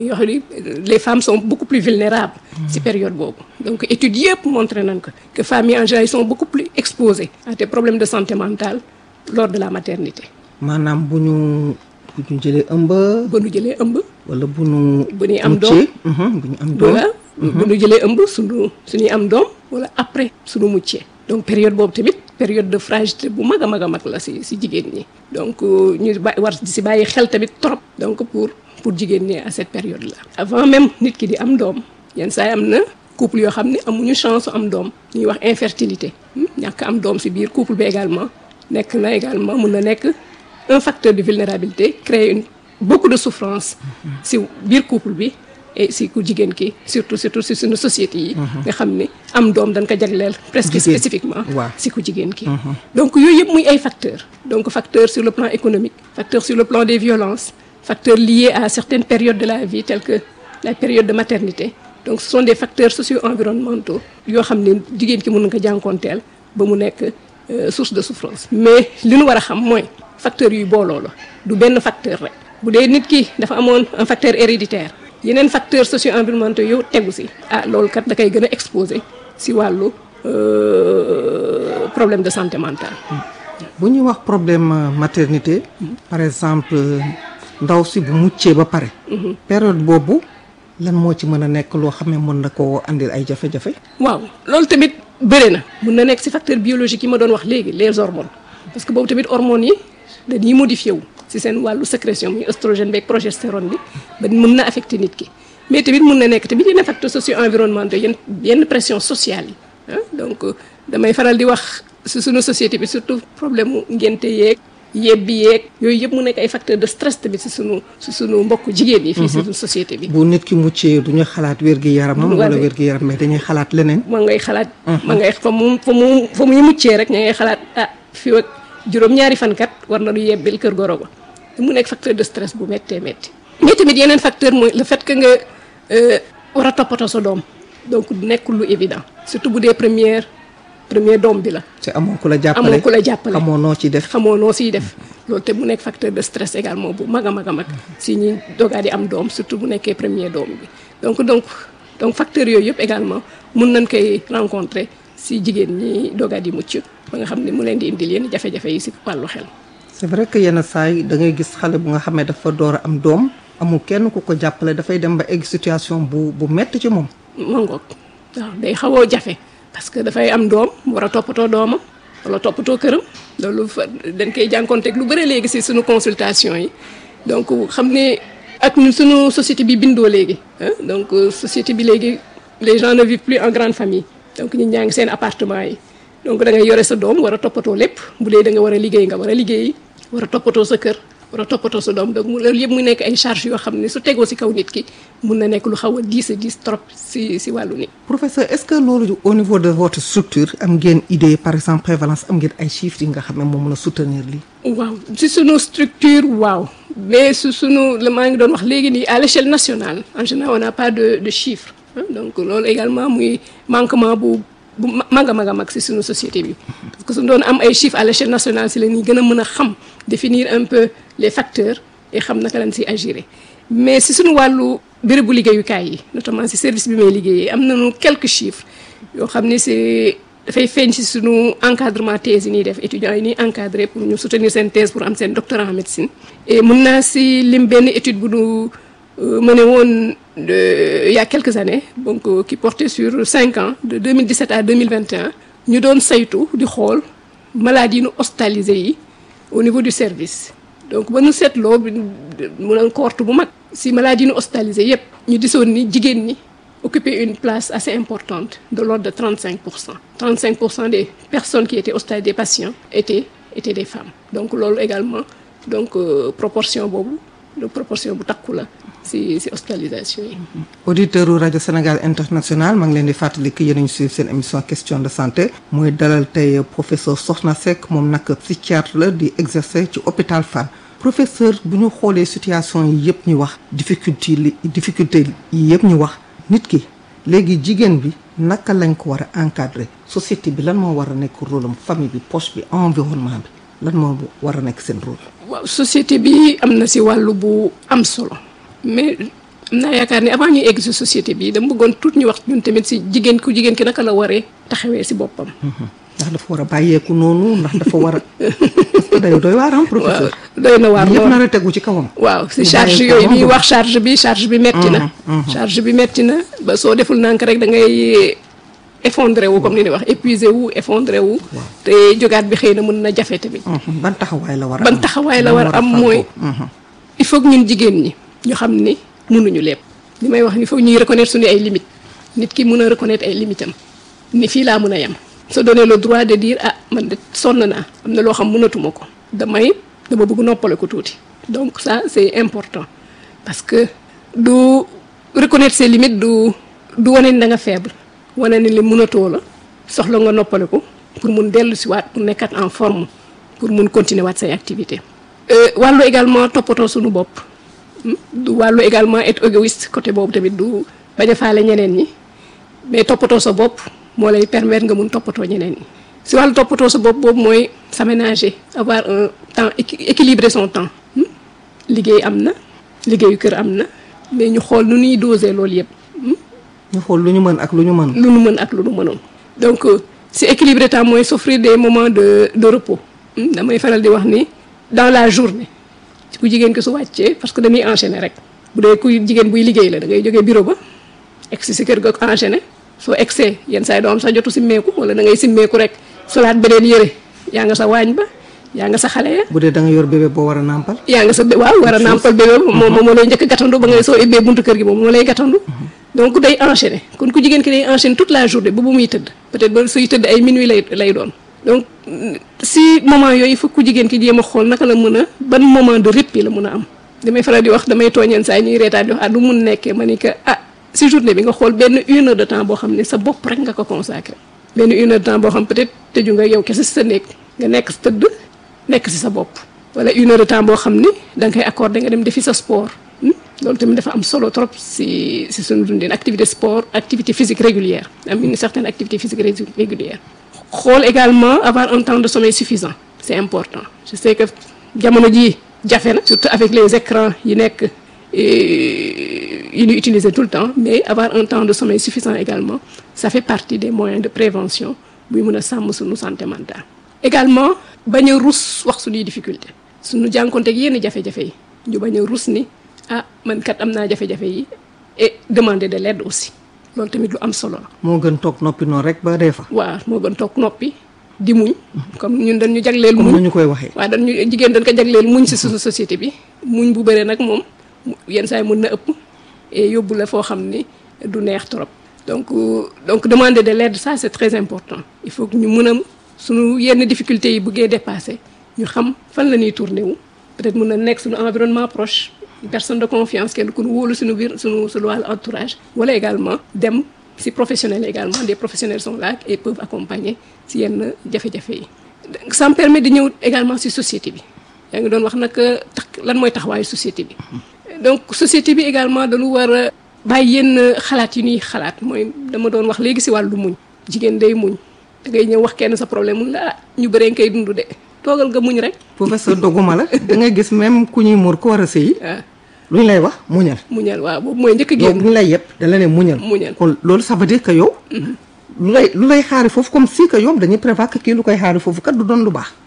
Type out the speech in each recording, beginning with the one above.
yoo xam ni les femmes sont beaucoup plus vulnérables ci période boobu donc études yëpp montré nañ ko que femmes yi en général ils sont beaucoup plus exposées à des problèmes de santé mentale lors de la maternité maanaam bu ñu bu ñu jëlee ëmb. ba nu jëlee ëmb wala bu ñu. bu ñuy am doom muccee, mhm, bu ñu am doom. voilà bu nu jëlee ëmb suñu suñuy am doom wala après suñu muccee donc période boobu tamit période de fragilité bu mag a mag a mag la si si jigéen ñi donc euh, ñu ba war di si bàyyi xel tamit trop donc pour pour jigéen ñi à cette période là avant même nit ki di am doom yenn saa yi am na couple yoo xam ne amuñu chance am doom ñuy wax infertilité hmm, ñàkk am doom si biir couple bi également nekk na également mun na nekk un facteur de vulnérabilité créer une beaucoup de souffrance si biir couple bi et si ku jigéen ki surtout surtout si suñu société yi nga xam ne am doom dañ ko jagleel presque Jigéen. spécifiquement Waaw. si ku jigéen ki donc yooyu yëpp muy ay facteurs donc facteurs sur le plan économique facteurs sur le plan des violences facteurs liés à certaines périodes de la vie telles que la période de maternité donc ce sont des facteurs socio-environnementaux yoo xam ne jigéen ki mën na ko jànkoonteel ba mu nekk euh, source de souffrance mais li ñu war a xam mooy facteurs yuy booloo la du benn facteur rek bu dee nit ki dafa amoon un facteur héréditaire yeneen facteurs socio-environnementaux yow tegu si ah loolu kat da koy gën a exposé si wàllu euh, problème de santé mentale bu ñuy wax problème euh, maternité. par exemple euh, ndaw si bu muccee ba pare. période boobu lan moo ci mën a nekk loo xam ne mën na koo andil ay jafe-jafe. waaw loolu tamit bëri na mun na nekk si facteur biologique yi ma doon wax léegi les hormones parce que boobu tamit hormones yi dañuy modifié wu si seen wàllu sécrétion muy oestrogène beeg progestérone bi ba mun na affecté nit ki mais tamit mun na nekk tamit yenn facteurs socio environnementaux yenn yenn pression sociale yi ah donc euh, damay faral di wax si suñu société bi surtout problème mu ngénte yeeg yebbi yeeg yooyu yëpp mu nekk ay facteurs de stress tamit si sunu si sunu mbokk jigéen yi fii si suñu société bi bu nit ki muccee du ñu xalaat wér-gi-yaramam. wala Wala- wér-gi-yaram mais dañuy xalaat leneen. ma ngay xalaat ma ngay fa mu fa mu fa muy muccee rek ña ngay xalaat ah fii ak juróom-ñaari fankat war na lu yebbil kër goro ba mu nekk facteur de stress bu méttee métti mais tamit yeneen facteur mooy le fait que nga euh, war a toppatoo sa doom donc nekkul lu évident surtout bu dee première premier doom bi la te amoo ku la jàppale amoo ku la jàppale xamoo noo ci def. xamoo noo siy def loolu te mu nekk facteur de stress également bu mag a mag a mag si ñi dogaa di am doom surtout bu nekkee premier doom bi donc donc donc facteurs yooyu yëpp également mun nañ koy rencontrer si jigéen ñi dogaa di mucc ba nga xam ne mu leen di indil yenn jafe-jafe yi si wàllu xel c'est vrai que yenn saa yi da ngay gis xale bu nga xam ne dafa door a am doom amul kenn ku ko jàppale dafay dem ba egg situation bu bu metti ci moom. mangoog waaw day xawoo jafe parce que dafay am doom mu war a toppatoo doomam wala toppatoo këram loolu fa dañ koy jànkonteeg lu bëri léegi si suñu consultation yi donc xam ne ak ñun suñu société bi bindoo léegi ah donc euh, société bi léegi les gens ne vivent plus en grande famille donc ñi ñaa ngi seen appartement yi donc da ngay yore sa doom war a toppatoo lépp bu dee da nga war a liggéey nga war a liggéey war a toppatoo sa kër war a toppatoo sa doom donc mu loolu yëpp mu nekk ay charges yoo xam ne su tegoo si kaw nit ki mun na nekk lu xaw a diis a diis trop si si wàllu nit professeur est-ce que loolu au niveau de votre structure am ngeen idée par exemple prévalence am ngeen ay chiffres yi nga xam ne moo mën a soutenir lii. waaw si sunu structure waaw mais su sunu la maa ngi doon wax léegi nii à l'échelle nationale en général on n'a pas de de chiffres hein. donc loolu également muy manquement bu bu ma- mag a mag a mag si sunu société bi parce que su doon am ay chiffres à l'échelle nationale si la ñuy gën a mën a xam définir un peu les facteurs et xam naka lañ si agir mais si sunu wàllu bérébu liggéeyukaay yi notamment si service bi may liggéeyee am nañu quelques chiffres yoo xam ne c'est dafay feeñ ci sunu encadrement thèse yi ñuy def étudiants yi ñuy encadré pour ñu soutenir seen thèse pour am seen doctorat en médecine et mun naa si lim benn étude bu nu mené woon de il y a quelques années donc euh, qui portait sur cinq ans de 2017 à 2021 ñu doon saytu di xool maladies yi nu hospitalisé yi au niveau du service donc ba nu seetloo bi mu doon cohorte bu mag si maladies yi nu hospitalisé yépp ñu gisoon ni jigéen ñi occuper une place assez importante de l'ordre de 35 pour cent 35 pour cent des personnes qui étaient hospitalisées des patients étaient étaient des femmes donc loolu également donc euh, proportion boobu de proportion bu takku la si si hospitalisation yi. auditeur u rajo Sénégal international maa ngi leen di fàttali que yéen a ngi suivre seen émission question de santé muy dalal tey professeur Sokhna Seck moom nag psychiatre la di exercer ci hôpital Fann professeur bu ñu xoolee situation yi yëpp ñu wax difficulté li difficulté yi yëpp ñu wax nit ki léegi jigéen bi naka lañ ko war a encadrer société bi lan moo war a nekk rôle am famille bi poche bi environnement bi lan moo war a nekk seen rôle. waaw société bi am na si wàllu bu am solo mais am naa yaakaar ni avant ñuy egg si société bi dama bëggoon tout ñu wax ñun tamit si jigéen ku jigéen ki naka la waree taxawee si boppam. ndax dafa war a bàyyeeku noonu ndax dafa war a parce que day doy waar am professeur. doy na waar yëpp lool nar a tegu ci kawam. waaw si ñu charge bàyyi ko yooyu moom ñuy du- wax charge bi charge bi metti na. charge bi metti na ba soo deful nànk rek da ngay effondré wu comme ni ñuy wax épuisé wu effondré wu. te jógaat bi xëy na mën na jafe tamit. Mhm. ban taxawaay la war a ban am taxawaay la Lan war a am fàggoo. mooy Mhm. il faut que ñun jigéen ñi ñu xam ni mënuñu lépp li may wax il faut ñuy reconnaître suñu ay limites nit ki mën a reconnaître ay limites am ni fii laa mën a yem se donner le droit de dire ah man de sonn naa am na loo xam mënatuma ko damay dama bëgg noppale ko tuuti donc ça c'est important parce que du reconnaître ses limites du du wane ni da nga faible wane ni li mënatoo la soxla nga noppale ko pour mun dellu si waat pour nekkat en forme pour mun continuer waat say activité Euh, wàllu également toppatoo suñu bopp hmm, du wàllu également être égoïste côté boobu tamit du bañ a faale ñeneen ñi mais toppatoo sa bopp moo lay permettre nga mun toppatoo ñeneen ñi si wàllu toppatoo sa bopp boobu mooy s'aménager avoir un temps équi- équilibrer son temps hmm. liggéey am na liggéeyu kër am na mais ñu xool nu ñuy doser loolu yëpp hmm. ñu xool lu ñu mën ak lu ñu mën. lu nu mën ak lu nu mënoon donc euh, si équilibré temps mooy s'offrir des moments de de repos Hmm, damay faral di wax ni dans la journée ku jigéen ki su wàccee parce que dañuy enchaîner rek bu dee kuy jigéen buy liggéey la da ngay jógee bureau ba egg si si kër ga enchaîner soo egsee yenn saa yi doo am sax jotu simmeeku wala da ngay simmeeku rek solaat beneen yëre yaa nga sa waañ ba yaa nga sa xale ya bu dee da nga yor bébé boo war a nàmpal. yaa nga sa bé waaw war a nàmpal bébé moom moom moo lay njëkk a gàttandu ba ngay soo ubbee buntu kër gi moom moo lay gàttandu donc day enchaîner kon ku jigéen ki day enchaîner toute la journée ba bu muy tëdd peut-être ba suy tëdd ay minuit lay lay doon donc mm, si moment yooyu il faut ku jigéen ki jéem a xool naka la mën a ban moment de répit la mën a am damay faral di wax damay tooñeen saa yi ñuy reetaan di wax ah du mun nekkee ma ni que ah si journée bi nga xool benn une heure de temps boo xam ne sa bopp rek nga ko consacré benn une heure de temps boo xam peut-être tëju nga yow kese si sa néeg nga nekk si tëdd nekk si sa bopp wala une heure de temps boo xam ni da nga koy accordé nga dem defi sa sport hmm? loolu tamit dafa am solo trop si si suñu dundin activité sport activité physique régulière am une certaine activité physique ré- régulière xool également avoir un temps de sommeil suffisant c'est important je sais que jamono ji jafe na surtout avec les écrans yi nekk et yi ñuy utiliser tout le temps mais avoir un temps de sommeil suffisant également ça fait partie des moyens de prévention buy mën a sàmm suñu santé mentale également bañ a rus wax suñuy difficulté suñu jànkonteeg yenn jafe-jafe yi ñu bañ a rus ni ah man kat am naa jafe-jafe yi et demander de l'aide aussi loolu tamit lu am solo la moo gën toog noppi noonu rek ba dee fa. waaw moo gën toog noppi di muñ comme ñun dañ ñu jagleel comme muñ ni ñu koy waxee. waaw dañ ñu jigéen dañ ko jagleel muñ si suñu société bi muñ bu bëree nag moom mu- yenn saa yi mën na ëpp et yóbbu la foo xam ni du neex trop donc euh, donc demander de l'aide ça c'est très important il faut que ñu mën a suñu yenn difficultés yi bëggee dépasser ñu xam fan la ñuy tourner wu peut-être mën na nekk suñu environnement proche une personne de confiance kenn ku ñu wóolu suñu biir suñu suñu wàllu entourage wala également dem si professionnels également des professionnels sont là et peuvent accompagner si yenn jafe-jafe yi donc ça me permet de ñëw également si société bi yaa ngi doon wax nag tax lan mooy taxawaayu société bi donc société bi également dañu war a bàyyi yenn xalaat yi ñuy xalaat mooy dama doon wax léegi si wàllu muñ jigéen day muñ da ngay ñëw wax kenn sa problème mun la ah ñu bëree nga koy dund de toogal nga muñ rek professeur doguma la da ngay gis même ku ñuy muur ko war a sëyi waaw lu ñu lay wax muñal. muñal waaw boobu mooy njëkk a yow bu génn ñu lay yëpp da la ne muñal. Muñal. kon loolu ça veut dire que yow. lu lay lu lay xaari foofu comme si que yow dañuy prévoir que kii lu koy xaari foofu kat du doon lu baax.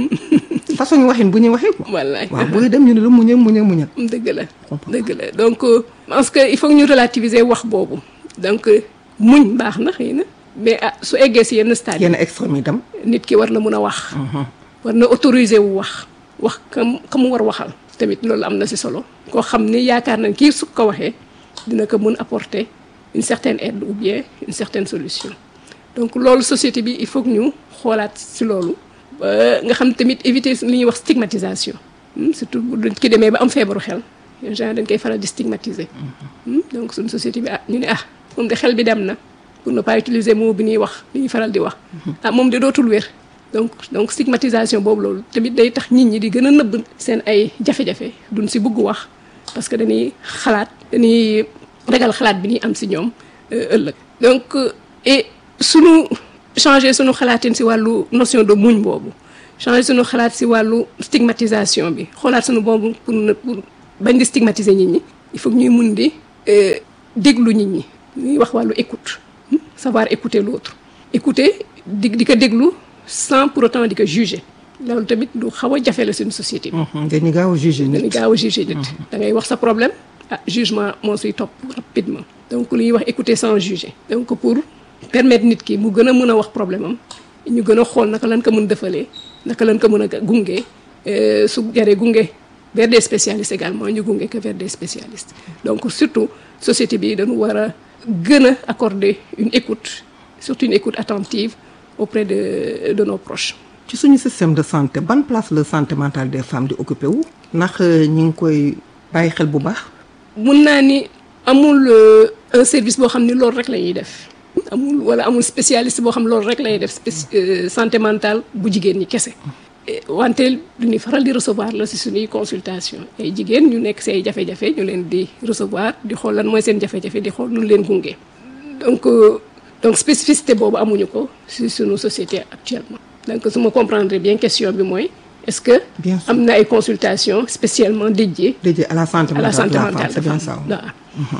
façon ñu waxin bu ñuy waxee ko. wallaay waaw booy dem ñu ne la muñal muñal muñal. dëgg la Comprends. dëgg la donc euh, parce que il faut que ñu relativiser wax boobu donc euh, muñ baax na xëy na mais ah su eggee si yenn stade yi yenn extrême yi tam. nit ki war na mun a wax war na autoriser wu wax wax kam ka mu war waxal tamit loolu am na si solo koo xam ni yaakaar nañ kii su ko waxee dina ko mun apporter une certaine aide ou bien une certaine solution donc loolu société bi il faut que ñu xoolaat si loolu ba nga xam tamit éviter li ñuy wax stigmatisation Hmm, surtout bu nit ki demee ba am feebaru xel en général dañ koy faral di stigmatiser Hmm, donc suñu société bi ah ñu ne ah moom de xel bi dem na pour ne pas utiliser mot bi ñuy wax li ñuy faral di wax ah moom de dootul wér donc donc stigmatisation boobu loolu tamit day tax nit ñi di gën a nëbb seen ay jafe-jafe duñ si bëgg wax parce que dañuy xalaat dañuy ragal xalaat bi ñuy am si ñoom euh, ëllëg donc euh, et sunu changer sunu xalaatin si wàllu notion de muñ boobu changer sunu xalaat si wàllu stigmatisation bi xoolaat sunu boobu pour ne pour bañ di stigmatiser nit ñi il faut que ñuy mun di déglu nit ñi ñuy wax wàllu écoute savoir écouter l'autre écouter di di ko déglu sans pour autant di ko juger loolu tamit du xaw a jafe la suñu société bi. dañuy gaaw a juger nit dañuy gaaw a juger nit. da ngay wax sa problème ah jugement moo siy topp rapidement. donc li ñuy wax écouter sans juger. donc pour permettre nit ki mu gën a mën a wax problème am ñu gën a xool naka lañ ko mën defalee naka lañ ko mën a gunge su jaree gunge vers des spécialistes également ñu gunge que vers des spécialistes. donc surtout société bi dañu war a gën a accorder une écoute surtout une écoute attentive auprès de de nos proches. ci suñu système de santé ban place la santé mentale des femmes di occupé wu ndax ñi ngi koy bàyyi xel bu baax. mun naa ni amul un service boo xam ni loolu rek la ñuy def amul wala amul spécialiste boo xam loolu rek lay def santé mentale bu jigéen ñi kese. wante du ñuy faral di recevoir la si suñuy consultation ay jigéen ñu nekk si ay jafe-jafe ñu leen di recevoir di xool lan mooy seen jafe-jafe di xool nu leen gunge donc donc spécificité boobu amuñu ko si suñu société actuellement. donc su ma comprendre bien question bi mooy est-ce que Bien sûr. am na ay consultations spécialement dédiées dédié à la santé à la mentale de santé la femme mentale c'est de bien femme ça. waaw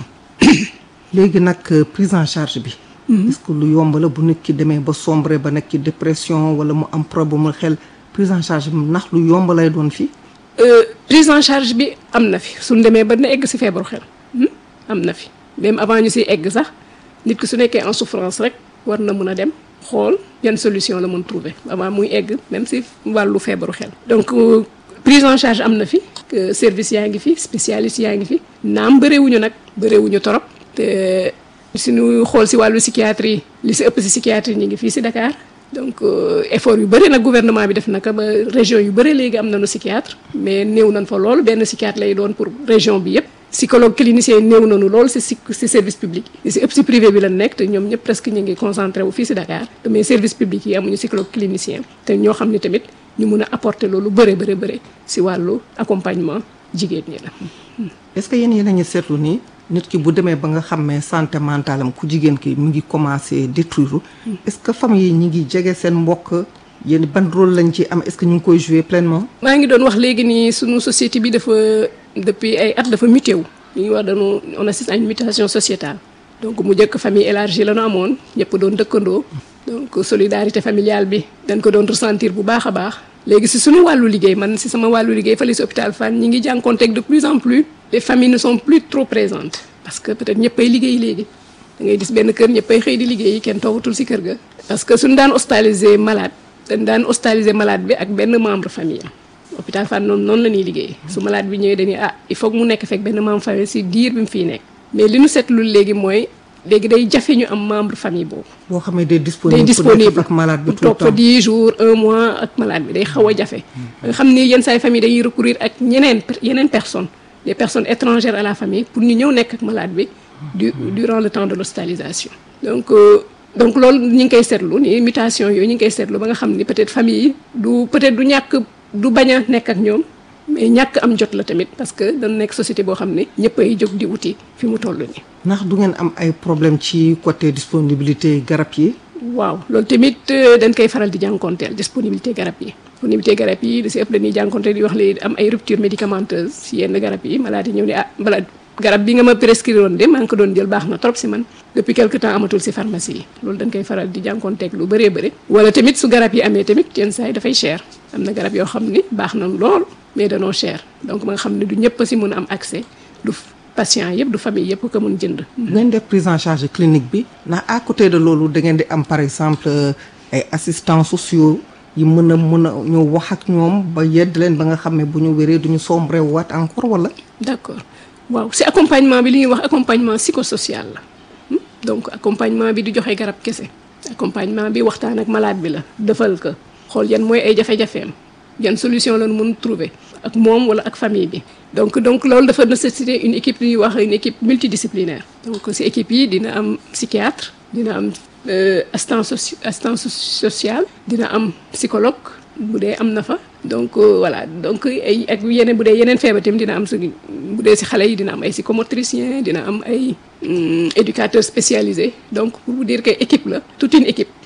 léegi nag euh, prise en charge bi. est-ce que lu yomb la bu nit ki demee ba sombre ba nekk ci dépression wala mu am problème mu xel prise en charge bi ndax lu yomb lay doon fii. Euh, prise en charge bi am na fi suñ demee ba na egg si feebaru xel hmm? am na fi même avant ñu siy egg sax nit ki su nekkee en souffrance rek war na mën a dem xool yan solution la mën trouver avant muy egg même si wàllu feebaru xel donc euh, prise en charge am na fi que service yaa ngi fi spécialiste yaa ngi fi naam bëreewuñu nag bëreewuñu torop te suñu xool si wàllu psychiatrie li si ëpp si psychiatrie ñi ngi fii si Dakar donc euh, effort yu bëri nag gouvernement bi def naka ba région yu bëri léegi am nañu psychiatre mais néew nañ fa lool benn psychiatre lay doon pour région bi yëpp psychologue clinicien néew nañu lool si si si service public yi si ëpp si privé bi la nekk te ñoom ñëpp presque ñu ngi concentré wu fii si Dakar mais service public yi amuñu psychologue clinicien te ñoo xam ne tamit ñu mun a apporter loolu bëre bëre bëre si wàllu accompagnement jigéen ñi la est-ce que yéen yéen a ngi seetlu ni nit ki bu demee ba nga xam ne santé mentale am ku jigéen ki mu ngi commencé détruire est-ce que famille yi ñi ngi jege seen mbokk yéen ban rôle lañ ci am est-ce que ñu ngi koy jouer pleinement. maa ngi doon wax léegi nii sunu société bi dafa depuis ay at dafa muté wu li ñuy wax dañu on assiste à une mutation sociétale donc mu njëkk famille élargie la ñu amoon ñëpp doon dëkkandoo donc solidarité familiale bi dañ ko doon ressentir bu baax a baax léegi si suñu wàllu liggéey man si sama wàllu liggéey fële si hôpital Fann ñi ngi jànkoonteeg de plus en plus les familles ne sont plus trop présentes parce que peut-être ñëppay liggéey léegi da ngay gis benn kër ñëppay xëy di liggéey kenn toogatul si kër ga parce que suñu daan hospitaliser malade dañ daan hospitaliser malade bi ak benn membre famille am hôpital Fann noonu noonu la ñuy liggéey su malade bi ñëwee dañuy ah il faut que mu nekk fekk benn membre famille si diir bi mu fiy nekk mais li ñu seetlu léegi mooy léegi day jafe ñu am membre famille boobu boo xam ne day day disponible disponible ak malade bi pour tout le toog fa temps 10 jours un mois ak malade bi day xaw a jafe nga xam ni yenn saay famille dañuy recourir ak ñeneen per- yeneen personnes des personnes étrangères à la famille pour ñu ñëw nekk ak malade bi du durant le temps de l'hospitalisation donc euh, donc loolu ñu ngi koy seetlu ni mutation yooyu ñu ngi koy seetlu ba nga xam ni peut-être famille yi du peut-être du ñàkk du bañ a nekk ak ñoom mais ñàkk am jot la tamit parce que dañu nekk société boo xam ne ñëpp ay jóg di wuti fi mu toll nii ndax du ngeen am ay problème ci côté disponibilité garab yi. waaw loolu tamit euh, dañ koy faral di jànkonteel disponibilité garab yi disponibilité garab yi da si ëpp dañuy jànkonteel di wax léegi am ay rupture médicamenteuse si yenn garab yi malade yi ñëw ne ah malade garab bi nga ma prescrire woon de maa ngi ko doon jël baax na trop si man depuis quelque temps amatul si pharmacie yi loolu dañ koy faral di jànkonteeg lu bëree bëri wala tamit su garab yi amee tamit yenn saa yi dafay cher am na garab yoo xam ni baax na lool mais danoo cher donc ma nga xam ne du ñëpp a si mun a am accès du patient yëpp du famille yëpp ko mun jënd bu ngeen def prise en charge clinique bi ndax à côté de loolu da ngeen di am par exemple euh, ay assistants sociaux yi mën a mën a ñëw wax ak ñoom ba yedd leen ba nga xam ne bu ñu wéree duñu sombre waat encore wala. d'accord waaw si accompagnement bi li ñuy wax accompagnement psychosocial la hmm? donc accompagnement bi du joxe garab kese accompagnement bi waxtaan ak malade bi la defal ko xool yan mooy ay jafe-jafeem yan solution la ñu mun trouver ak moom wala ak famille bi donc donc loolu dafa nécessiter une équipe li ñuy wax une équipe multidisciplinaire donc si équipe yi dina am psychiatre dina am euh, assistant soci assistant so- social dina am psychologue bu dee am na fa donc euh, voilà donc ay ak yeneen bu dee yeneen feebar tamit dina am si bu dee si xale yi dina am ay psychomotricien dina am ay hum, éducateurs spécialisés donc pour vous dire que équipe la toute une équipe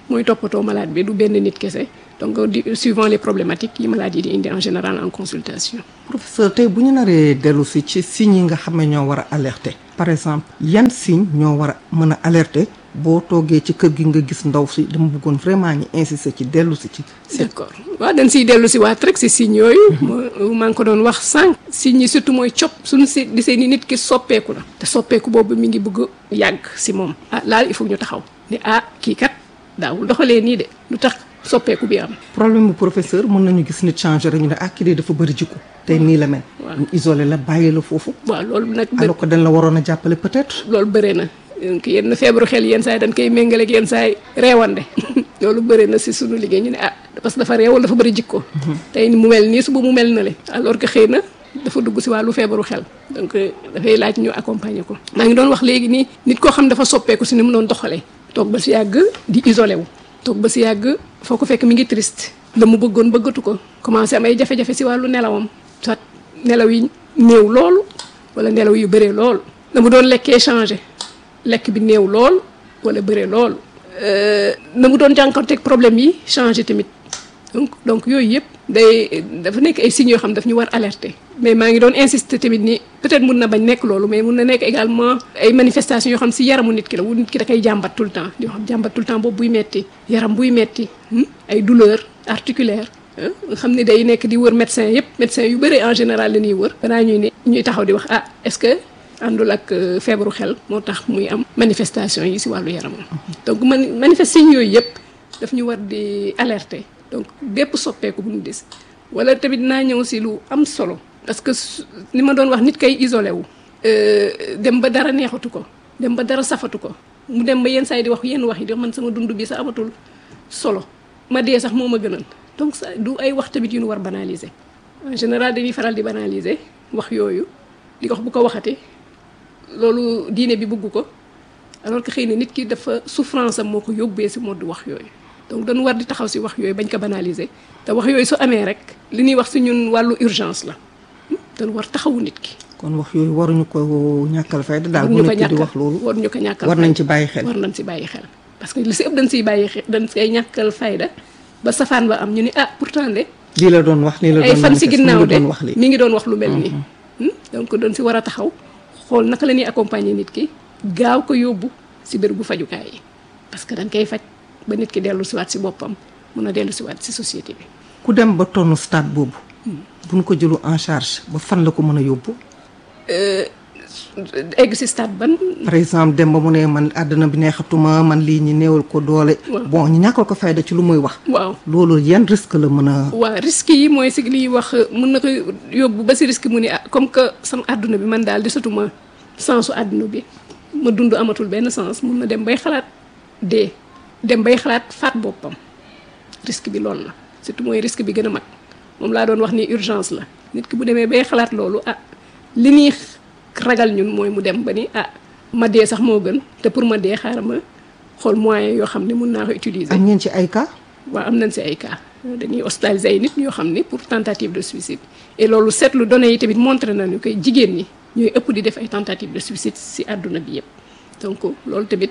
mooy toppatoo malade bi du benn nit kese donc di suivant les problématiques yi malade yi di indi en général en consultation. professeur tey bu ñu naree dellu si ci signes yi nga xam ne ñoo war a alerter par exemple yan signe ñoo war a mën a alerter boo toogee ci kër gi nga gis ndaw si dama bëggoon vraiment ñu insister ci dellu si ci. d'accord waaw dañ siy dellu si waat rek si signes yooyu. maa ngi ko doon wax sànq. signes yi surtout mooy cop suñu si gisee ni nit ki soppeeku la. te soppeeku boobu mi ngi bëgg yàgg si moom. ah laal il faut ñu taxaw ne ah kii kat daawul doxalee nii de lu tax soppeeku bi am. problème bu professeur mën nañu gis nit changer rek ñu ne ah kii de dafa bëri jikko tey nii la mel. ñu isolé la bàyyi la foofu. waaw loolu nag. alors que dañ la waroon a jàppale peut-être. loolu bëre na. donc yenn feebaru xel yenn saa yi dañ koy méngale ak yenn saa yi reewande loolu bëri na si sunu liggéey ñu ne ah parce que dafa réewal dafa bëri jikko tey mu mel nii suba mu mel na le alors que xëy na dafa dugg si wàllu feebaru xel donc dafay laaj ñu accompagner ko maa ngi doon wax léegi nii nit koo xam dafa soppeeku si ni mu doon doxalee toog ba si yàgg di isolé wu toog ba si yàgg foo ko fekk mi ngi triste la mu bëggoon bëggatu ko commencé am ay jafe-jafe si wàllu nelawam soit nelaw yi néew loolu wala nelaw yu bëree loolu la mu doon lekkee changé lekk bi néew lool wala bëre lool na mu doon jànkonteeg problème yi changé tamit donc donc yooyu yëpp day dafa nekk ay signes yoo xam daf ñu war alerter mais maa ngi doon insister tamit ni peut-être mun na bañ nekk loolu mais mun na nekk également ay manifestations yoo xam si yaramu nit ki la wu nit ki da koy jàmbat tout le temps di xam jàmbat tout le temps boobu buy metti yaram buy metti ay douleur articulaire nga xam ne day nekk di wër médecin yëpp médecin yu bëri en général la ñuy wër banaa ñuy ne ñuy taxaw di wax ah est-ce que àndul ak feebaru xel moo tax muy am manifestation yi si wàllu yaramam donc man manifestation yooyu yëpp daf ñu war di alerter donc bépp soppeeku bu ñu gis wala tamit naa ñëw si lu am solo parce que li ma doon wax nit kay isolé wu dem ba dara neexatu ko dem ba dara safatu ko mu dem ba yenn saa yi di wax yenn wax yi di man sama dund bi sax amatul solo ma dee sax moo ma gënal donc ça du ay wax tamit yu ñu war banaliser en général dañuy faral di banaliser wax yooyu di ko wax bu ko waxatee loolu diine bi bëgg ko alors que xëy na nit ki dafa souffrance am moo ko yóbbee si mode wax yooyu donc dañu war di taxaw si wax yooyu bañ ko banaliser te wax yooyu su amee rek li ñuy wax si ñun wàllu urgence la dañu war taxawu nit ki. kon wax yooyu waruñu ko ñàkkal fayda daal. waruñu ko bu nekk di wax loolu waruñu ko ñàkkal war nañ ci bàyyi xel. war nañ si bàyyi xel parce que li si ëpp dañ siy bàyyi xel dañ siy ñàkkal fayda ba safaan ba am ñu ni ah pourtant de. lii la doon wax lii la doon ay fan si ginnaaw de wax lii. mi ngi doon wax lu mel nii. donc dañ si war a taxaw. xool naka la ñuy accompagner nit ki gaaw ko yóbbu si bérébu fajukaay yi parce que dañ koy faj ba nit ki dellu siwaat si boppam mun a dellu siwaat si société bi. ku dem ba tonn stade boobu. bu ñu ko jëlu en charge ba fan la ko mën a yóbbu. egg si stade ban. par exemple dem ba mu ne man àddina bi neexatuma man lii ñi néewal ko doole. bon ñu ñàkkal ko fayda ci lu muy wax. waaw loolu yan risque la mën a. waaw risque yi mooy si liy wax mun na ko yóbbu ba si risque mu ni ah comme que sama àdduna bi man daal desatuma sensu àdduna bi ma dund amatul benn sens mun na dem bay xalaat dee dem bay xalaat faat boppam risque bi loolu la surtout mooy risque bi gën a mag moom laa doon wax ni urgence la nit ki bu demee bay xalaat loolu ah li ñuy ragal ñun mooy mu dem ba ni ah ma dee sax moo gën te pour ma dee xaaral ma xool moyen yoo xam ne mun naa ko utiliser. am ngeen ci ay cas. waaw am nañ si ay cas dañuy hospitaliser ay nit ñoo xam ni pour tentative de suicide et loolu seetlu données yi tamit montré nañu koy jigéen ñi ñooy ëpp di def ay tentative de suicide si àdduna bi yëpp donc loolu tamit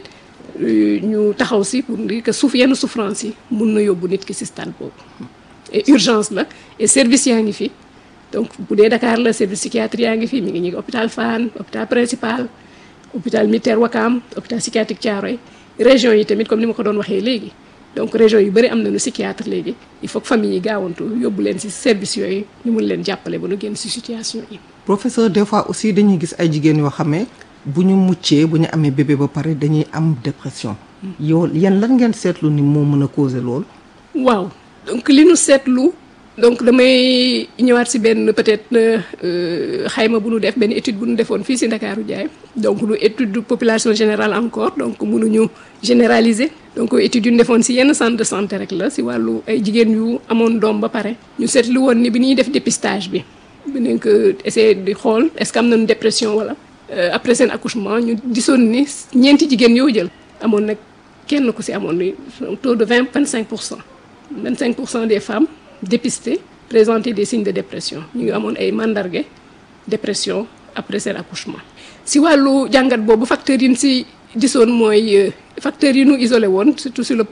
ñu taxaw si pour dire que suuf yenn souffrance yi mun na yóbbu nit ki si stade boobu et urgence la et service yaa ngi fi donc bu dee Dakar la service psychiatrie yaa ngi fi mi ngi ñu ngi hôpital Fann hôpital principal hôpital militaire Wakam hôpital psychiatrique Thiaroye région yi tamit comme ni ma ko doon waxee léegi donc région yu bëri am nañu psychiatre léegi il faut que famille yi gaawantu yóbbu leen ci service yooyu ñu mun leen jàppale ba nu génn ci situation yi. professeur des fois aussi dañuy gis ay jigéen yoo xam ne bu ñu muccee bu ñu amee bébé ba pare dañuy am dépression. yow yan lan ngeen seetlu ni moo mën a causer loolu. waaw donc li nu seetlu donc damay ñëwaat ci benn peut-être xayma bu nu def benn étude bu nu defoon fii ci Ndakaaru Jaay donc lu étude de population générale encore donc mënuñu généraliser donc étude yu ñu defoon ci yenn centre de santé rek la ci wàllu ay jigéen yu amoon doom ba pare ñu seetlu woon ni bi ñuy def dépistage bi bi nañ ko essayer di xool est-ce que am nañu dépression walla après seen accouchement ñu gisoon ni ñeenti jigéen yoo jël amoon nag kenn ku ci amoon ni taux de vingt vingt cinq pour cent vingt cinq pour cent des femmes dépistées présentaient des signes de dépression ñu ngi amoon ay mandarga dépression après seen accouchement si wàllu jàngat boobu facteurs yi ñu si gisoon mooy facteurs yi ñu isolé woon surtout sur le plan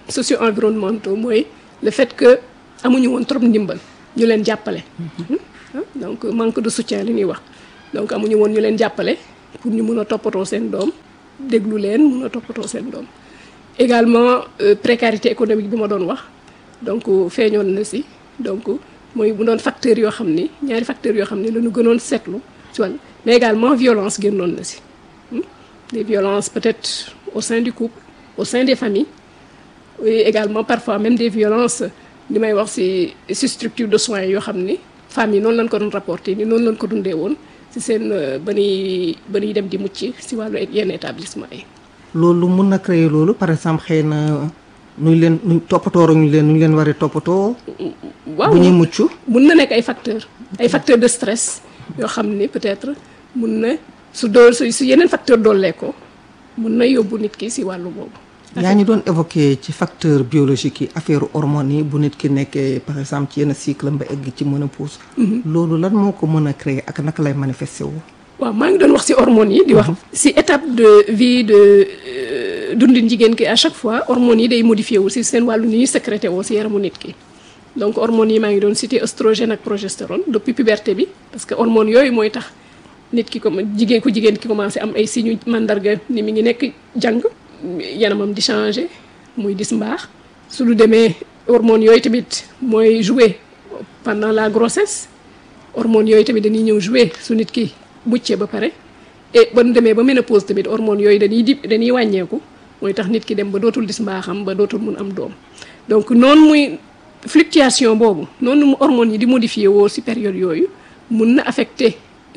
socio-environnementaux mooy le fait que amuñu woon trop ndimbal ñu leen jàppale donc manque de soutien li ñuy wax donc amuñu woon ñu leen jàppale pour ñu mun a toppatoo seen doom déglu leen mun a toppatoo seen doom également précarité économique bi ma doon wax donc feeñoon na si donc mooy bu doon facteurs yoo xam ni ñaari facteurs yoo xam ni la ñu gënoon seetlu ci wàll mais également violence génnoon na si des violences peut-être au sein du couple au sein des familles et également parfois même des violences li may wax si si structure de soins yoo xam ni femmes yi noonu lañ ko doon rapporté ni noonu lañ ko dundee woon si seen ba ñuy ba ñuy dem di mucc si wàllu yenn établissement yi. loolu mun na créer loolu par exemple xëy na nuñ leen nuñ toppatoo ñu leen nuñ leen war a toppatoo. waaw bu ñuy mucc. mun na nekk ay facteurs ay facteurs de stress yoo xam ni peut-être mun na su dool su yeneen facteur doolee ko mun na yóbbu nit ki si wàllu boobu. yaa ñu doon évoqué ci facteur biologique yi affaire hormones yi bu nit ki nekkee par exemple ci yenn cycle ba egg ci ménopause. loolu lan moo ko mën a créer ak naka lay manifesté wu. waaw maa ngi doon wax ci hormones yi. di wax ci étape de vie de dundin jigéen ki à chaque fois hormones yi day modifié wu ci seen wàllu ni ñuy sécrété woo ci yaramu nit ki. donc hormones yi maa ngi doon cité oestrogène ak progestérone depuis puberté bi parce que hormones yooyu mooy tax nit ki comme jigéen ku jigéen ki commencé am ay signes mandarga ni mi ngi nekk jàng. yanamam di changer muy dis mbaax su lu demee hormones yooyu tamit mooy jouer pendant la grossesse hormones yooyu tamit dañuy ñëw jouer su nit ki muccee ba pare et ba nu demee ba ménopause tamit hormones yooyu dañuy di dañuy wàññeeku mooy tax nit ki dem ba dootul dis mbaaxam ba dootul mun am doom donc noonu muy fluctuation boobu noonu mu hormones yi di modifier woo ci période yooyu mun na affecter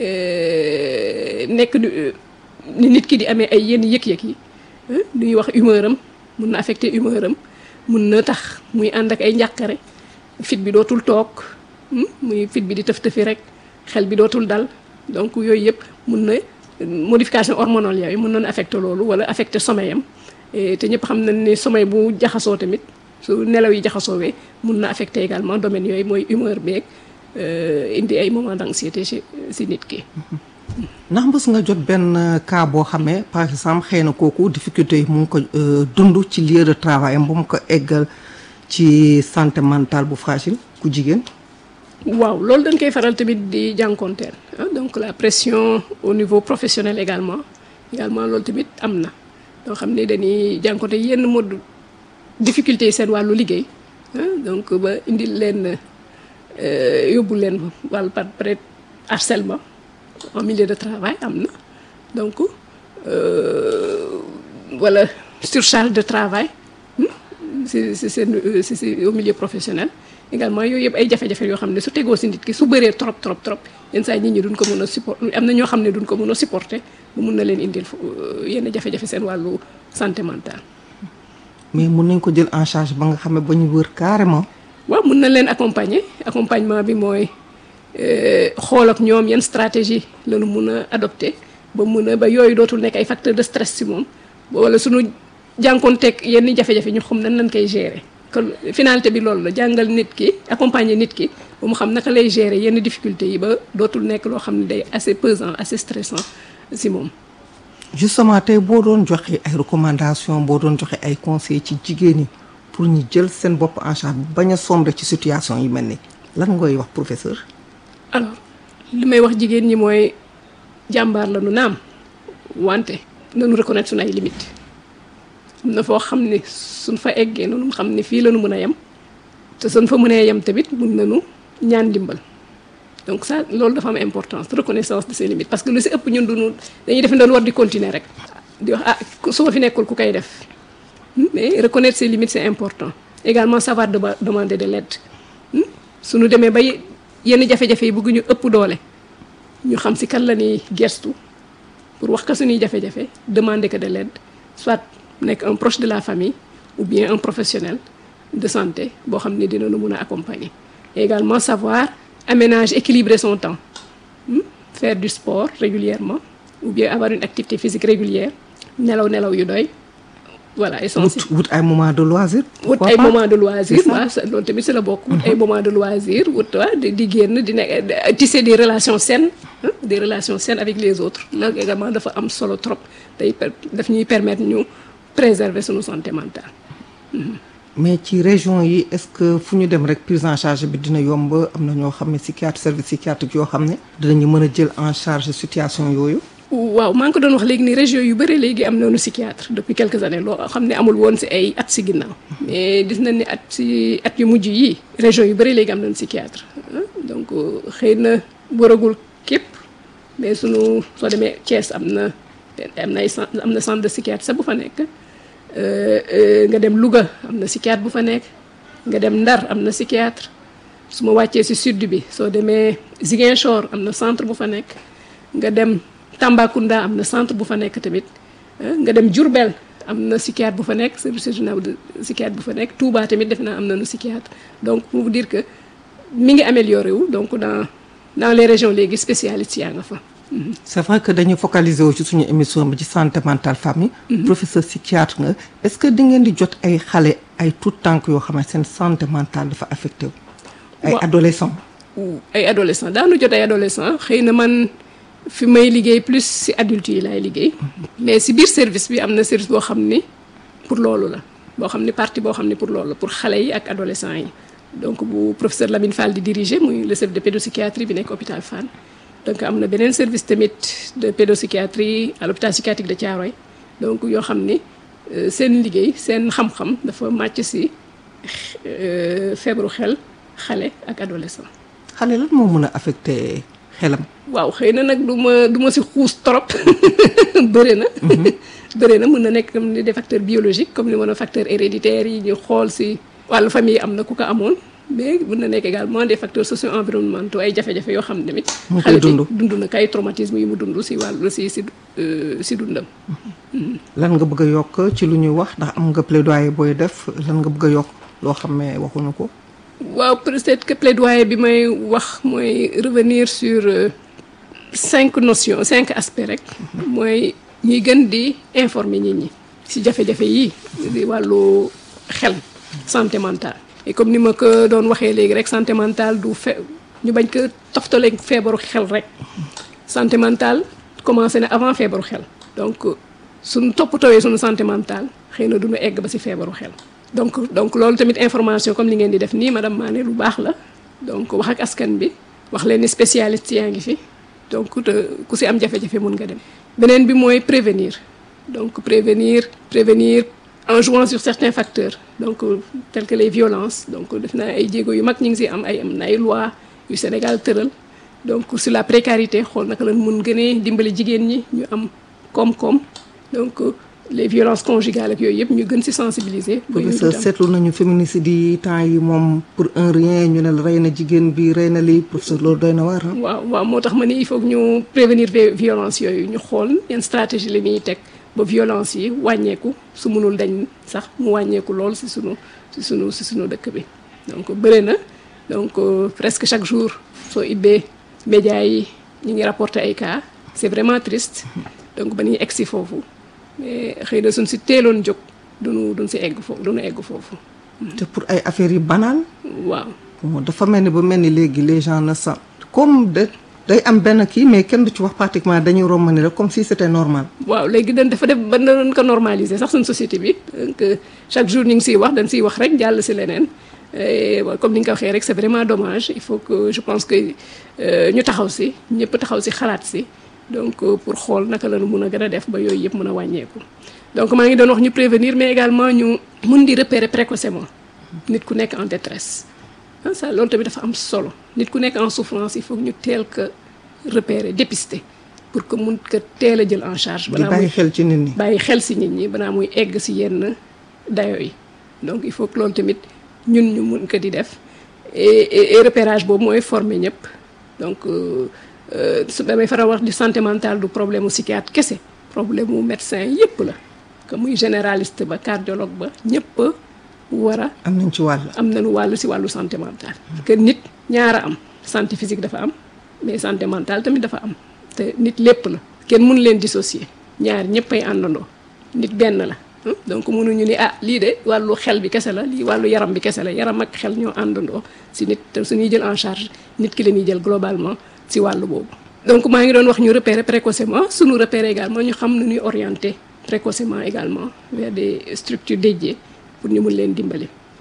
nekk ni nit ki di amee ay yenn yëg-yëg yi lu ñuy wax humeur am mun na affecter humeur am mun na tax muy ànd ak ay njàqare fit bi dootul toog muy fit bi di tëf tëfi rek xel bi dootul dal donc yooyu yëpp mun na modification hormonale yooyu mun na affecter loolu wala affecter sommeil am te ñëpp xam nañ ne sommeil bu jaxasoo tamit su nelaw yi jaxasoowee mun na affecter également domaine yooyu mooy humeur beeg indi ay moment d'anxiété ci ci nit ki. ndax mës nga jot benn cas boo xamee par exemple xëy na kooku difficulté yi mu ngi ko dund ci lieu de travail am ba mu ko eggal ci santé mentale bu fragile ku jigéen. waaw loolu dañ koy faral tamit di jànkonteel donc la pression au niveau professionnel également également loolu tamit am na loo xam ne dañuy jànkonte yenn mode difficulté yi seen wàllu liggéey donc ba indil leen yóbbu leen wàllu par peut-être harcèlement en milieu de travail am na donc wala surcharge de travail si si seen si si au milieu professionnel également yooyu yëpp ay jafe-jafe yoo xam ne su tegoo si nit ki su bëree trop trop trop yenn saa nit ñi duñ ko mën a supporter am na ñoo xam ne duñ ko mën a supporter bu mun na leen indil yenn jafe-jafe seen wàllu santé mentale. mais mun nañ ko jël en charge ba nga xam ne ba ñu wër carrément. waaw mun na leen accompagner accompagnement bi mooy. xool ak ñoom yan stratégie la ñu mun a adopté ba mun a ba yooyu dootul nekk ay facteur de stress ci moom wala suñu jànkoonteeg yenn jafe-jafe ñu xam nan lañ koy gérer kon finalité bi loolu la jàngal nit ki accompagner nit ki ba mu xam naka lay gérer yenn difficultés yi ba dootul nekk loo xam ne day assez pesant assez stressant ci moom. justement tey boo doon joxe ay recommandations boo doon joxe ay conseils ci jigéen ñi pour ñu jël seen bopp en charge bañ a sombre ci situation yi mel ni lan ngay wax professeur. alors li may wax jigéen ñi mooy jàmbaar la nu naam wante nañu reconnaître suñu ay limites am na foo xam ne suñ fa eggee noonu xam ne fii la ñu mën a yem te suñ fa mënee yem tamit mun nañu ñaan dimbal donc ça loolu dafa am importance reconnaissance de ses limites parce que lu si ëpp ñun duñu dañuy def doon war di continuer rek di wax ah su ma fi nekkul ku koy def mais reconnaître ses limites c'est important également savoir demander de l'aide suñu demee ba yenn jafe-jafe yi bëgg ñu ëpp doole ñu xam ci kan la ñuy gestu pour wax ko suñuy jafe-jafe demander que de l'aide soit nekk un proche de la famille ou bien un professionnel de santé boo xam ne dina nu mun a accompagner et également savoir aménager équilibrer son temps faire du sport régulièrement ou bien avoir une activité physique régulière nelaw nelaw yu doy voilà essentiel wut ay moment de loisir. wut ay moment de loisir waaw loolu tamit si la bokk. wut ay moment de loisir wut waa di génn di nekk tisser des relations saines des relations saines avec les autres loolu également dafa am solo trop day daf ñuy permettre ñu préserver suñu santé mentale. mais ci région yi est-ce que fu ñu dem rek prise en charge bi dina yomb am na ñoo xam ne psychiatre service psychiatrique yoo xam ne dinañu mën a jël en charge situation yooyu. waaw maa ngi ko doon wax léegi ni région yu bëri léegi am nañu psychiatre depuis quelques années loo xam ne amul woon si ay at si ginnaaw mais gis nañ ni at si at yu mujj yii région yu bëri léegi am nañu psychiatre donc xëy na waragul képp mais sunu soo demee Thiès am na am na ay am na centre de psychiatre sax bu fa nekk nga dem Louga am na psychiatre bu fa nekk nga dem Ndar am na psychiatre su ma wàccee si sud bi soo demee Ziguinchor am na centre bu fa nekk nga dem Tambacounda am na centre bu fa nekk tamit nga dem Diourbel am na psychiatre bu fa nekk service régional de psychiatre bu fa nekk Touba tamit defe naa am nañu psychiatre donc pour vous dire que mi ngi amélioré wu donc dans dans les régions léegi spécialistes yaa nga fa. c'est vrai que dañu focaliser wu ci suñu émission bi ci santé mentale famille. professeur psychiatre nga est-ce que di ngeen di jot ay xale ay tout tànk yoo xam ne seen santé mentale dafa affecté wu. ay adolescents. ay adolescents daanu jot ay adolescents xëy na man. fi may liggéey plus ci adultes yi laay liggéey mais ci biir service bi am na service boo xam ni pour loolu la boo xam ni partie boo xam ni pour loolu la pour xale yi ak adolescents yi donc bu professeur Lamine Fall di diriger muy le service de pédopsychiatrie bi nekk hôpital Fann donc am na beneen service tamit de pédopsychiatrie à l'hôpital psychiatrique de Thiaroye donc yoo xam ni seen liggéey seen xam-xam dafa màcc ci feebaru xel xale ak adolescent xale lan moo mën a affecté xelam. waaw xëy na nag du ma du ma si xuus trop bëri na. bëri na mën na nekk comme ni des facteurs biologiques comme ni mën a facteurs héréditaires yi ñu xool si wàllu famille am na ku ko amoon mais mën na nekk également des facteurs socio-environnementaux ay jafe-jafe yoo xam ne tamit. mu koy dund dund na kay traumatisme yi mu dund si wàllu si si si dundam. lan nga bëgg a yokk ci lu ñuy wax ndax am nga plaidoyer booy def lan nga bëgg a yokk loo xam ne waxuñu ko. waaw peut-être que plaidoyer bi may wax mooy revenir sur cinq notions cinq aspects rek mooy ñuy gën di informer nit ñi ci jafe-jafe yi di wàllu xel santé mentale et comme ni ma ko doon waxee léegi rek santé mentale du fe ñu bañ ko toftaleeg feebaru xel rek santé mentale commencé na avant feebaru xel donc suñu toppatooyee suñu santé mentale xëy na duñu egg ba ci feebaru xel donc donc loolu tamit information comme li ngeen di def nii madame Mané lu baax la donc wax ak askan bi wax leen ni spécialiste yaa ngi fi donc te ku ci am jafe-jafe mun nga dem. beneen bi mooy prévenir donc prévenir prévenir en jouant sur certains facteurs donc tels que les violences donc def naa ay jéego yu mag ñu ngi ci am ay am na ay loi yu Sénégal tëral donc sur la précarité xool naka lañ mun gënee dimbali jigéen ñi ñu am koom-koom donc. les violences conjugales ak yooyu yëpp ñu gën ci sensibiliser. professeur seetlu nañu féminicide yi temps yi moom pour un rien ñu ne la rey na jigéen bi rey na lii professeur loolu doy na waar. waaw waaw moo tax ma ne il faut que ñu prévenir violence yooyu ñu xool yan stratégie la ñuy teg ba violence yi wàññeeku su mënul dañ sax mu wàññeeku lool ci sunu ci sunu ci sunu dëkk bi. donc bëri na donc presque chaque jour soo ibbee médias yi ñu ngi rapporter ay cas c'est vraiment triste donc ba ñuy egg ci foofu. mais xëy na suñ si teeloon jóg duñu duñ si egg foofu duñu egg foofu. te pour ay affaires yu banal. waaw. bon dafa mel ni ba mel ni léegi les gens ne sont comme de day am benn kii mais kenn du ci wax pratiquement dañuy romb ni rek comme si c'était normal. waaw léegi dañ dafa def ba doon ko normaliser sax suñ société bi donc chaque jour ñu ngi siy wax dañ siy wax rek jàll si leneen comme ni nga ko waxee rek c'est vraiment dommage il faut que je pense que ñu taxaw si ñëpp taxaw si xalaat si. donc pour xool naka la ñu mun a gën a def ba yooyu yëpp mën a wàññeeku donc maa ngi doon wax ñu prévenir mais également ñu mun di repérer précocement nit ku nekk en détresse ah ça loolu tamit dafa am solo nit ku nekk en souffrance il faut que ñu teel ko repérer dépister pour que mun ko teel a jël en charge. di bàyyi xel ci nit ñi. bàyyi xel si nit ñi balaa muy egg si yenn dayo yi donc il faut que loolu tamit ñun ñu mun ko di def et et repérage boobu mooy former ñëpp donc. su damay faral wax di santé mentale du problème mu psychiatre kese problème mu médecin yépp la que muy généraliste ba cardiologue ba ñëpp war a. am nañ ci wàll. am nañu wàll ci wàllu santé mentale. que nit ñaara am santé physique dafa am mais santé mentale tamit dafa am te nit lépp la kenn mënu leen dissocier ñaar ñëpp ay àndandoo nit benn la. donc mënuñu ni ah lii de wàllu xel bi kese la lii wàllu yaram bi kese la yaram ak xel ñoo àndandoo ci nit te suñuy jël en charge nit ki la ñuy jël globalement. ci wàllu boobu donc maa ngi doon wax ñu repérer précocement suñu repérer également ñu xam nu ñuy orienter précocement également vers des structures dédiées pour ñu mun leen dimbali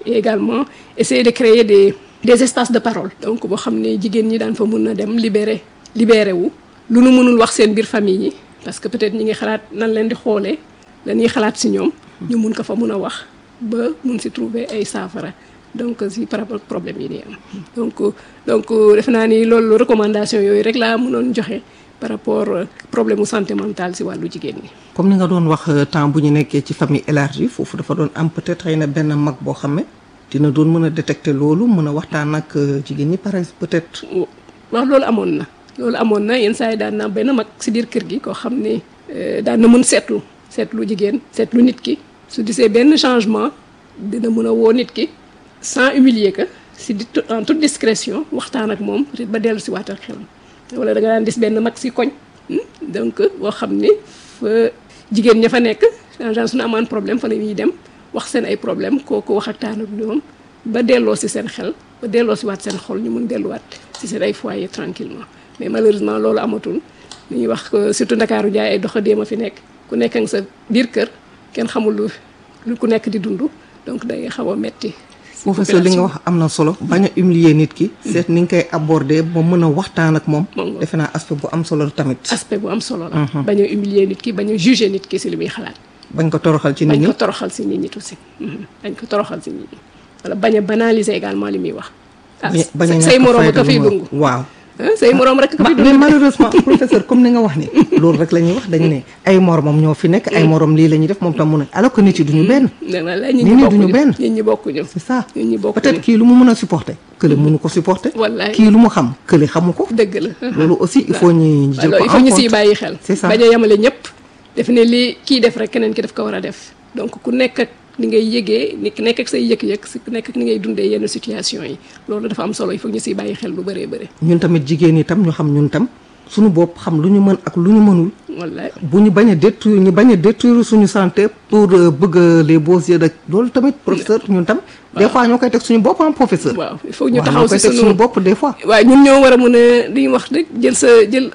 et également essayer de créer des des espaces de parole donc boo xam ne jigéen ñi daan fa mun na dem libéré libéré wu lu nu mënul wax seen biir famille yi parce que peut-être ñi ngi xalaat nan leen di xoolee la ñuy xalaat si ñoom ñu mun ko fa mun a wax ba mun si trouver ay saafara donc si par rapport problème yi di am donc donc defe naa ni loolu recommandation yooyu rek laa mënoon joxe par rapport problème mu santé mentale si wàllu jigéen ñi. comme ni nga doon wax temps bu ñu nekkee ci famille élargie foofu dafa doon am peut-être xëy na benn mag boo xam ne dina doon mën a détecter loolu mën a waxtaan ak jigéen ñi pare peut-être. wax loolu amoon na loolu amoon na yenn saa yi daan na benn mag si biir kër gi koo xam ne daan na mën seetlu seetlu jigéen seetlu nit ki su gisee benn changement dina mën a woo nit ki sans humilier que si di en toute discrétion waxtaan ak moom peut-être ba dellu si waatal xelam wala da nga daan gis benn mag si koñ donc boo xam ni fa jigéen ña fa nekk en général suñu amaan problème fa la ñuy dem wax seen ay problème kooku wax ak taan ak ñoom ba delloo si seen xel ba delloo si waat seen xol ñu mun delluwaat si seen ay foyer tranquillement mais malheureusement loolu amatul li ñuy wax surtout Ndakaaru jaay ay doxadéem a fi nekk ku nekk nga sa biir kër kenn xamul lu lu ku nekk di dund donc day xaw a metti professeur li nga wax am na solo bañ a humilier nit ki seet ni nga koy aborder ba mën a waxtaan ak moom defe naa aspect bu am solo tamit aspect bu am solo la bañ a humilier nit ki bañ a juger nit ki si li muy xalaat bañ ko toroxal ci nit ñi bañ ko toroxal si nit ñi aussi bañ ko toroxal si nit ñi wala bañ a banaliser également li muy wax ah say moroom ka fiy dungu waaw say moroom rek ka fiy dungu mais malheureusement professeur comme ni nga wax ni loolu rek la ñuy wax dañu ne ay moromam ñoo fi nekk ay morom lii la ñuy def moom tam mu ne alors que nit yi duñu benn nit ñi duñu benn nit ñi bokkuñu c'est ça nit ñi bokkuñu peut-être kii lu mu mën a supporter kële mënu ko supporter wallaay kii lu mu xam kële xamu ko dëgg la loolu aussi il faut ñu jël ko il faut ñu siy bàyyi xel c'est ça bañ a yemale ñëpp def ne li kii def rek keneen ki daf ko war a def donc ku nekk ak ni ngay yëgee ni nekk ak say yëg-yëg si ku nekk ak ni ngay dundee yenn situation yi loolu dafa am solo il faut ñu siy bàyyi xel lu bëree bëri ñun tamit jigéen ñi tam ñu xam ñun tam suñu bopp xam lu ñu mën ak lu ñu mënul wallaay bu ñu bañ a détruire ñu bañ a détruire suñu santé pour bëgg les beaux yeux de loolu tamit professeur ñun tam des fois ñoo koy teg suñu bopp am professeur waaw il faut ñu waaw taxaw ñoo koy si teg suñu suñu bopp des fois waaw ñun ñoo war a mën a li ñu wax rek jël sa jël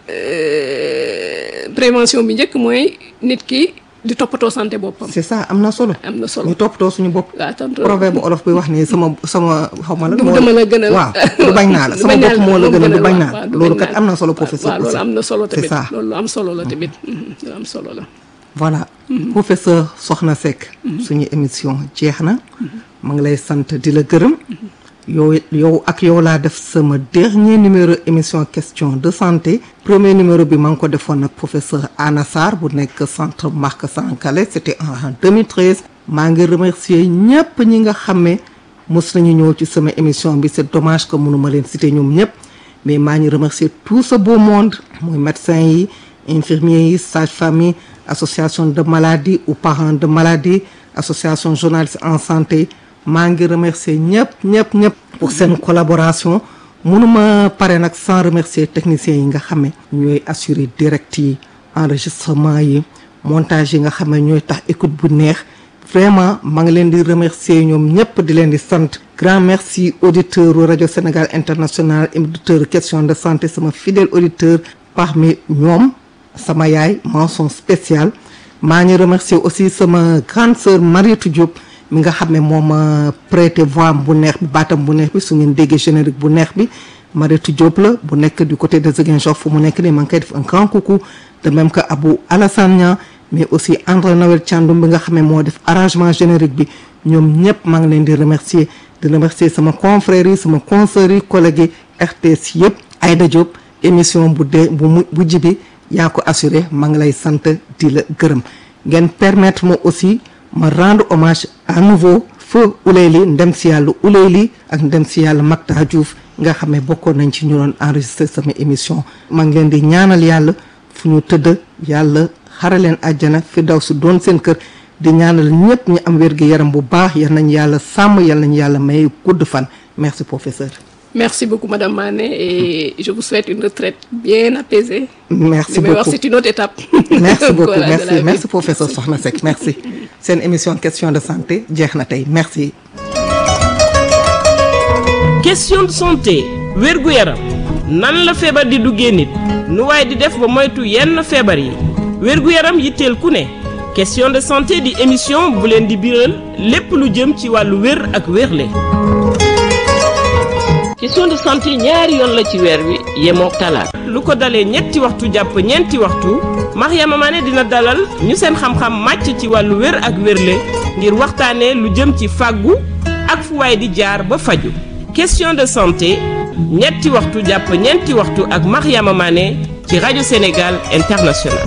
prévention bi njëkk mooy nit ki di toppatoo santé boppam c'est ça am na solo am na solo ñu toppatoo suñu bopp waaw tontu proverbe olof bi wax ni sama sama xaw ma la du moo- dama la gënal waaw du bañ naa la du sama bañ naa bopp la, moo la moom gënal du bañ waaw, naa waaw, la du loolu bañ kat naa am na solo la. professeur waaw loolu aussi. am na solo c'est tamit ça loolu lu am solo la tamit mhm, lu am solo la voilà professeur Sokhna Seck suñu émission jeex na ma ngi lay sant di la gërëm yow yow ak yow laa def sama dernier numéro émission question de santé premier numéro bi ma ngi ko defoon ak professeur Anna Sarr bu nekk centre Marc Sankalé c'était en 2013 maa ngi remercier ñëpp ñi nga xam ne mos nañu ñëw ci sama émission bi c'est dommage que mënuma leen citer ñoom ñëpp mais maa ngi remercier tout ce beau monde mooy médecins yi infirmiers yi sages-femmes yi association de maladies ou parents de maladies association journalistes en santé maa ngi remercier ñëpp ñëpp ñëpp pour seen collaboration mënuma pare nag sans remercier techniciens yi nga xam ne ñooy assurer direct yi enregistrement yi montage yi nga xam ne ñooy tax écoute bu neex vraiment maa ngi leen di remercier ñoom ñëpp di leen di sant grand merci auditeur u rajo Sénégal international auditeur question de santé sama fidèle auditeur parmi ñoom sama yaay mention spéciale maa ngi remercier aussi sama grande sœur Mariétou Diop mi nga xam ne moo ma prêté voix am bu neex bi baatam bu neex bi su ngeen déggee générique bu neex bi Mariétou Diop la bu nekk du côté de Ziguinchor fu mu nekk nii maa ngi koy def un grand coucou de même que Abou Alassane Niang mais aussi André Noël Thiandoum bi nga xam ne moo def arrangement générique bi ñoom ñëpp maa ngi leen di remercier di remercier sama confrères yi sama consoeurs yi collègues yi RTS yëpp Aïda Diop émission bu dee bu mu bu jibi yaa ko assuré maa ngi lay sant di la gërëm ngeen permettre ma aussi ma rendre hommage à nouveau feu Ouleyli ndem si yàlla Ouleyli ak ndem si yàlla Makta Diouf nga xam ne bokkoon nañ ci ñu doon enregistré sama émission maa ngi leen di ñaanal yàlla fu ñu tëdd yàlla xare leen àjjana fi daw si doon seen kër di ñaanal ñëpp ñu am wér gi yaram bu baax yal nañ yàlla sàmm yal nañ yàlla may gudd fan merci professeur merci beaucoup madame Mané et je vous souhaite une retraite bien apaisée merci li may wax beaucoup c'est une autre étape merci beaucoup Voilà, de merci la vie. merci professeur Sokhna Seck merci seen émission question de santé jeex na tey merci question de santé wérgu yaram nan la feebar di duggee nit nu waaye di def ba moytu yenn feebar yi wérgu yaram yitteel ku ne question de santé di émission bu leen di biral lépp lu jëm ci wàllu wér ak wérle question de santé ñaari yoon la ci weer wi yemook talaata lu ko dalee ñetti waxtu jàpp ñeenti waxtu Mariama Mané dina dalal ñu seen xam-xam màcc ci wàllu wér ak wérle ngir waxtaanee lu jëm ci fàggu ak fu waay di jaar ba faju question de santé ñetti waxtu jàpp ñeenti waxtu ak Mariama Mané ci rajo Sénégal International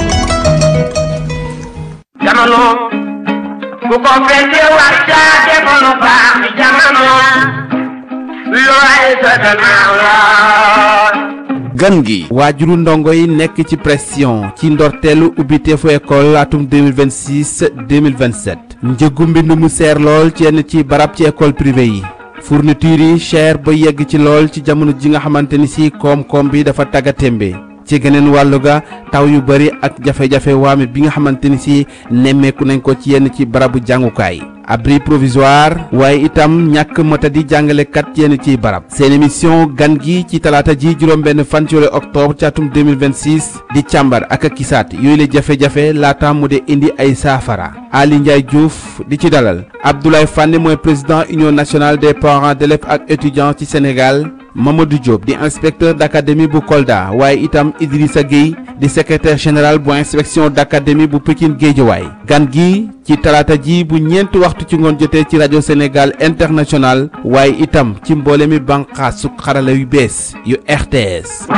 jamono bu ko fekkee war caa defoon lu baax ci jamono looy sa gannaaw la gan gi waajuru ndongo yi nekk ci pression ci ndorteelu ubbiteefu école atum 2026 2027 njëgu mbind mu seer lool ci yenn ci barab ci école privée yi fourniture yi cher ba yegg ci lool ci jamono ji nga xamante ni si koom-koom bi dafa tagga témbe ci geneen wàllu ga taw yu bari ak jafe-jafe waame bi nga xamante ni si nemmeeku nañ ko ci yenn ci barabu jàngukaay abri provisoire waaye itam ñàkk motadi jàngalekat yenn ciy barab seen émission gan gi ci talaata ji juróom-benn fan ci weeru octobre ci atum 2026 di càmbar ak a kisaat yooyu la jafe-jafe laata mu de indi ay saafara Ali Ndiaye Diouf di ci dalal Abdoulaye Fane mooy président union nationale des parents d'élèves ak étudiants ci Sénégal Mamadou Diop di inspecteur d'académie bu Kolda waaye itam Idrissa Gueye di secrétaire général bu inspection d'académie bu Pikine Guédiawaye gan gi ci talaata ji bu ñeenti waxtu ci ngoon jotee ci rajo Sénégal international waaye itam ci mboole mi bànqaasu xarala yu bees yu RTS